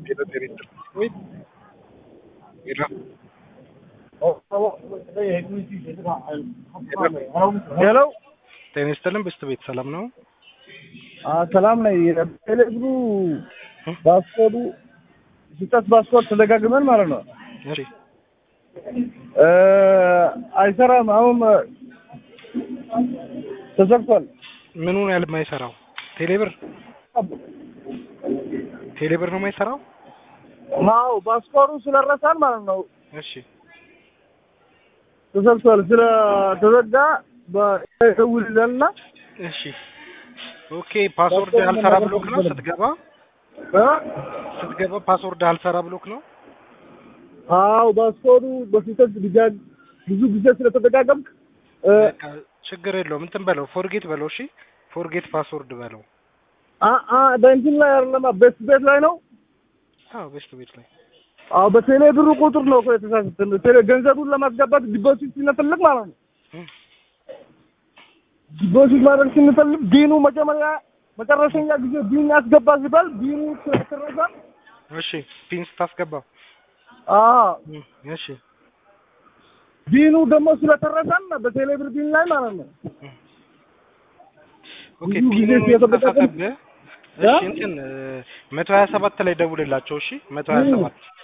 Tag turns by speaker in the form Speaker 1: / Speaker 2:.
Speaker 1: Era director. Wait. Era.
Speaker 2: ሄሎ
Speaker 1: ጤና ይስጥልን በስተ ቤት ሰላም ነው?
Speaker 2: ሰላም ነኝ። ቴሌብሩ ፓስፖርቱ ሲጠት ፓስፖርት ተደጋግመን ማለት ነው
Speaker 1: እሺ
Speaker 2: እ አይሰራም። አሁን ተዘግቷል።
Speaker 1: ምኑ ነው ያለ የማይሰራው? ቴሌብር ቴሌብር ነው የማይሰራው?
Speaker 2: ማው ፓስፖርቱ ስለረሳን ማለት ነው
Speaker 1: እሺ
Speaker 2: ተዘግቷል። ስለ ተዘጋ በደውልልና
Speaker 1: እሺ ኦኬ። ፓስወርድ አልሰራ ብሎክ ነው ስትገባ ስትገባ ፓስወርድ አልሰራ ብሎክ ነው።
Speaker 2: አው ፓስፖርቱ በፊት ድጋግ ብዙ ጊዜ ስለተደጋገምክ እ
Speaker 1: በቃ ችግር የለውም እንትን በለው ፎርጌት በለው። እሺ ፎርጌት ፓስወርድ በለው።
Speaker 2: አ አ በእንትን ላይ አይደለም ቤት ቤት ላይ ነው።
Speaker 1: አዎ በስተ ቤት ላይ
Speaker 2: አዎ በቴሌ ብሩ ቁጥር ነው እኮ የተሳሳትን። ቴሌ ገንዘቡን ለማስገባት ዲፖዚት ስንፈልግ ማለት ነው።
Speaker 1: እም፣
Speaker 2: ዲፖዚት ማድረግ ስንፈልግ ዲኑ መጀመሪያ መጨረሻኛ ጊዜ ዲን ያስገባ ሲባል ዲኑ ስለተረሳ
Speaker 1: እሺ ፒን ስታስገባ
Speaker 2: አዎ
Speaker 1: እም፣ እሺ
Speaker 2: ዲኑ ደግሞ ስለተረሳን በቴሌ ብር ዲን ላይ ማለት ነው።
Speaker 1: ኦኬ
Speaker 2: ብዙ ጊዜ
Speaker 1: ፒኑን
Speaker 2: ስለተጠቀም-
Speaker 1: የተሳሳተብህ እሺ
Speaker 2: ያ?
Speaker 1: እንትን መቶ ሀያ ሰባት ላይ ደውልላቸው። እሺ መቶ ሀያ ሰባት